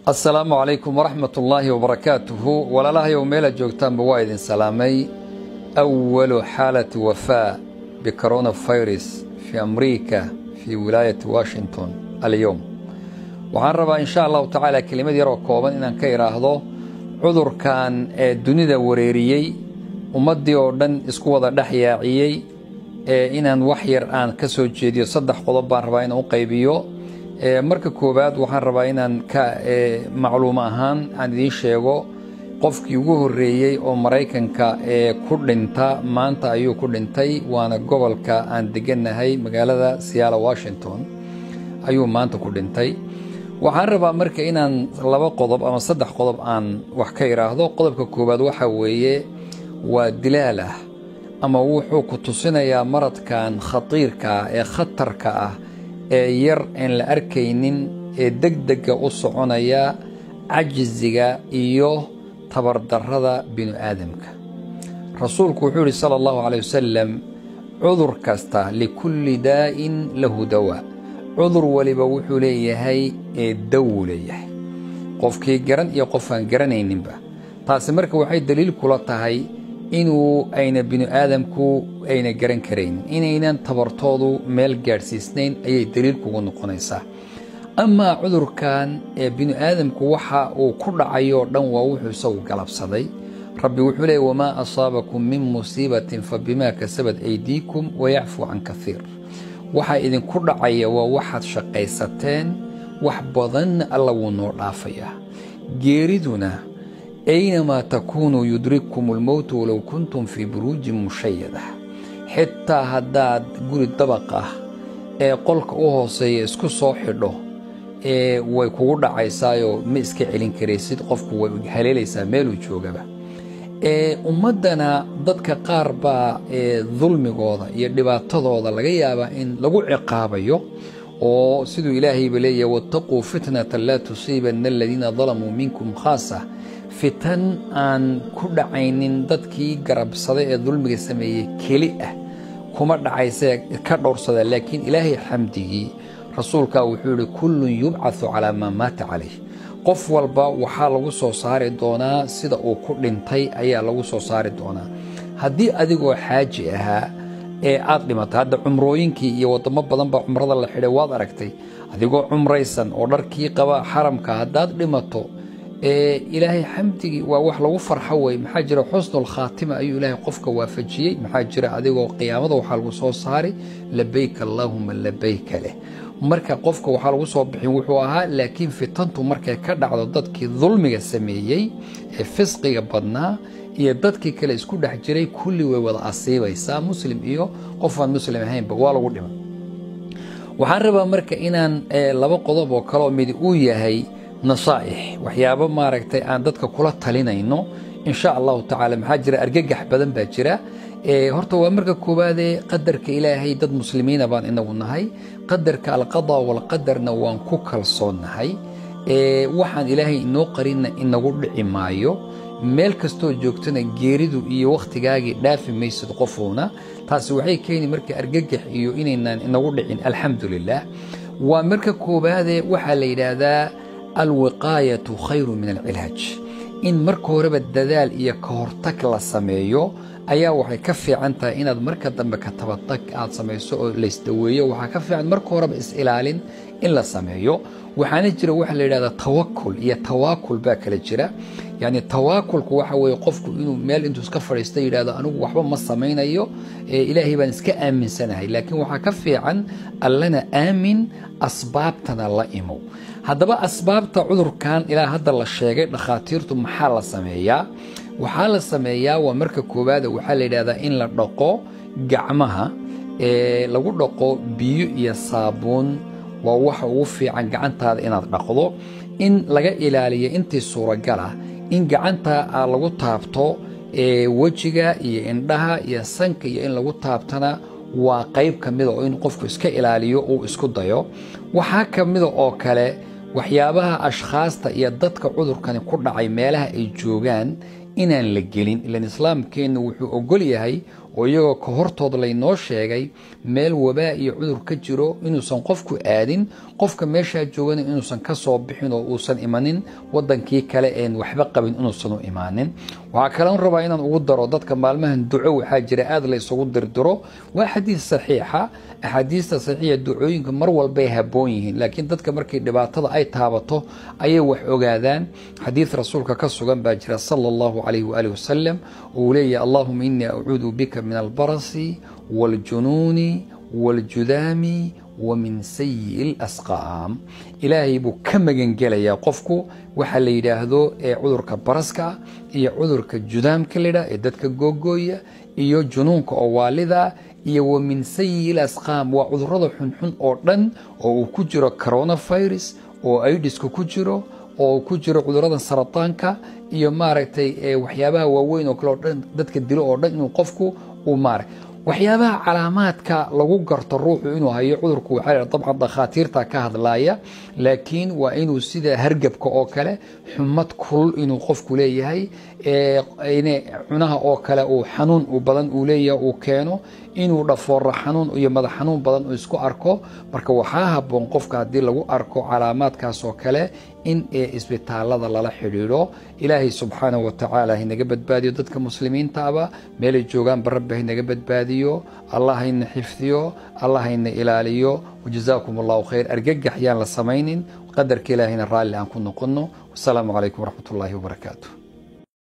asalaamu calaykum waraxmat ullaahi wabarakaatuhu walaalahayow meela joogtaanba waa idin salaamay awalu xaalati wafaa bikoronafirus fii amriika fii wilaayati washington alyowm waxaan rabaa insha allahu tacaala kelimad yaroo kooban inaan ka idhaahdo cudurkan ee dunida wareeriyey ummaddii oo dhan isku wada dhex yaaciyey ee inaan wax yar aan ka soo jeediyo saddex qodob baan rabaa inaan u qaybiyo marka koowaad waxaan rabaa inaan ka macluum ahaan aan idiin sheego qofkii ugu horreeyey oo maraykanka ee ku dhinta maanta ayuu ku dhintay waana gobolka aan degannahay magaalada siyaala washington ayuu maanta ku dhintay waxaan rabaa marka inaan laba qodob ama saddex qodob aan wax ka idhaahdo qodobka koowaad waxa weeye waa dilaal ah ama wuxuu ku tusinayaa maradkan khatiirka ah ee khatarka ah ee yar aan la arkaynin ee degdega u soconaya cajisiga iyo tabardarrada binu aadamka rasuulku wuxuu yidhi sala allahu calay wasalam cudur kasta likulli daa'in lahu dawaa cudur waliba wuxuu leeyahay ee dawuu leeyahay qofkii garan iyo qofaan garanayninba taasi marka waxay daliil kula tahay inuu ayna binu aadamku ayna garan karaynin inaynan tabartoodu meel gaadhsiisnayn ayay daliil kugu noqonaysaa amaa cudurkan ee binu aadamku waxa uu ku dhacayoo dhan waa wuxuu isagu galabsaday rabbi wuxuu leeyay wamaa asaabakum min musiibatin fa bimaa kasabat aydiikum wayacfuu can kaiir waxaa idinku dhacaya waa waxaad shaqaysateen wax badanna alla wuu noo dhaafayaa geeriduna aynamaa takuunuu yudrikkum almowtu walow kuntum fii buruujin mushayada xitaa haddaad guri dabaq ah ee qolka u hooseeya isku soo xidho ee way kugu dhacaysaayoo ma iska celin karaysid qofku way haleelaysaa meeluu joogaba ee ummaddana dadka qaar baa ee dulmigooda iyo dhibaatadooda laga yaabaa in lagu ciqaabayo oo siduu ilaahayba leeyahay wattaquu fitnatan laa tusiibanna aladiina dalamuu minkum khaasa fitan aan ku dhacaynin dadkii garabsaday ee dulmiga sameeyey keli ah kuma dhacaysee ka dhowrsada laakiin ilaahay xamdigii rasuulkaa wuxuu yidhi kullun yubcathu calaa maa maata calayh qof walba waxaa lagu soo saari doonaa sida uu ku dhintay ayaa lagu soo saari doonaa haddii adigoo xaaji ahaa ee aad dhimatay hadda cumrooyinkii iyo waddamo badan baa cumrada la xidhay waad aragtay adigoo cumraysan oo dharkii qaba xaramka haddaad dhimato ilaahay xamdigii waa wax lagu farxo wey maxaa jira xusnul khaatima ayuu ilaahay qofka waafajiyey maxaa jira adigoo qiyaamada waxaa lagu soo saari labayk allaahuma labayka leh marka qofka waxaa lagu soo bixin wuxuu ahaa laakiin fitantu markay ka dhacdo dadkii dulmiga sameeyey ee fisqiga badnaa iyo dadkii kale isku dhex jiray kulli way wada asiibaysaa muslim iyo qofaan muslim ahaynba waa lagu dhima waxaan rabaa marka inaan laba qodob oo kaleoo midi uu yahay nasaa'ix waxyaabo maaragtay aan dadka kula talinayno insha allahu tacaala maxaa jira argagax badan baa jira horta waa marka koowaadee qadarka ilaahay dad muslimiina baan inagu nahay qadarka alqada walqadarna waan ku kalsoonnahay waxaan ilaahay inoo qarinna inagu dhici maayo meel kastoo joogtana geeridu iyo wakhtigaagii dhaafi maysid qofuuna taasi waxay keeni marka argagax iyo inaynaan inagu dhicin alxamdu lilah waa marka koowaadee waxaa la yidhaahdaa alwiqaayatu khayru min alcilaaj in marka horeba dadaal iyo ka hortag la sameeyo ayaa waxay ka fiican tahay inaad marka dambe ka tabatag aad samayso oo laysdaweeyo waxaa ka fiican marka horeba is-ilaalin in la sameeyo waxaana jira waxa la yidhahdaa tawakul iyo tawaakul baa kala jira yacni tawaakulku waxa weeye qofku inuu meel intuu iska fadhiista yidhahdo anigu waxba ma samaynayo ilaahay baan iska aaminsanahay laakiin waxaa ka fiican allana aamin asbaabtana la imow haddaba asbaabta cudurkan ilaa hadda la sheegay dhakhaatiirtu maxaa la sameeyaa waxaa la sameeyaa waa marka koowaada waxaa la yidhahdaa in la dhaqo gacmaha ee lagu dhaqo biyo iyo saabuun waa waxa ugu fiican gacantaada inaad dhaqdo in laga ilaaliyo intii suuragal ah in gacanta lagu taabto wejiga iyo indhaha iyo sanka iyo in lagu taabtana waa qayb ka mida oo in qofku iska ilaaliyo uu isku dayo waxaa ka mida oo kale waxyaabaha ashkhaasta iyo dadka cudurkani ku dhacay meelaha ay joogaan inaan la gelin ilan islaamkeennu wuxuu ogol yahay oo iyagoo ka hortood laynoo sheegay meel wabaa iyo cudur ka jiro inuusan qofku aadin qofka meeshaa joogana inuusan ka soo bixin oo uusan imanin wadankii kale een waxba qabin inuusan u imaanin waxaa kaleon rabaa inaan ugu daro dadka maalmahan duco waxaa jira aada la isugu dirdiro waa xadiis saxiixa axaadiista saxiixa ducooyinka mar walbay haboon yihiin laakiin dadka markay dhibaatada ay taabato ayay wax ogaadaan xadiid rasuulka ka sugan baa jira sala allahu calayhi waaalih wasalam uu leeyahay allahuma inii acuudu bika min albarasi waaljunuuni waaljudaami wa min sayi lasqaam ilaahay buu ka magangelayaa qofku waxaa la yidhaahdo ee cudurka baraska iyo cudurka judaamka layidhah ee dadka googooya iyo junuunka oo waalida iyo wa min sayi lasqaam waa cudurada xunxun oo dhan oo uu ku jiro coronavirus oo aidiska ku jiro oo ku jiro cudurada sarataanka iyo maaragtay waxyaabaha waaweyn oo kale oo dhan dadka dilo oo dhan inuu qofku uu maara waxyaabaha calaamaadka lagu garto ruuxu inuu hayo cudurku waxaa dabcan dakhaatiirta ka hadlaaya laakiin waa inuu sida hargabka oo kale xumad kulul inuu qofku leeyahay cunaha oo kale uu xanuun badan uu leeyahay uu keeno inuu dhafoora xanuun iyo madax xanuun badan uu isku arko marka waxaa haboon qofka haddii lagu arko calaamaadkaas oo kale in isbitaalada lala xidhiidho ilaahay subxaanahu watacaala haynaga badbaadiyo dadka muslimiintaaba meelay joogaanba rabbi haynaga badbaadiyo allah hayna xifdiyo allah hayna ilaaliyo wajazaakum allahu khayr argagax yaan la samaynin qadarka ilaahayna raalli aan ku noqono wasalaamu calaykum waraxmat ullaahi wabarakaatu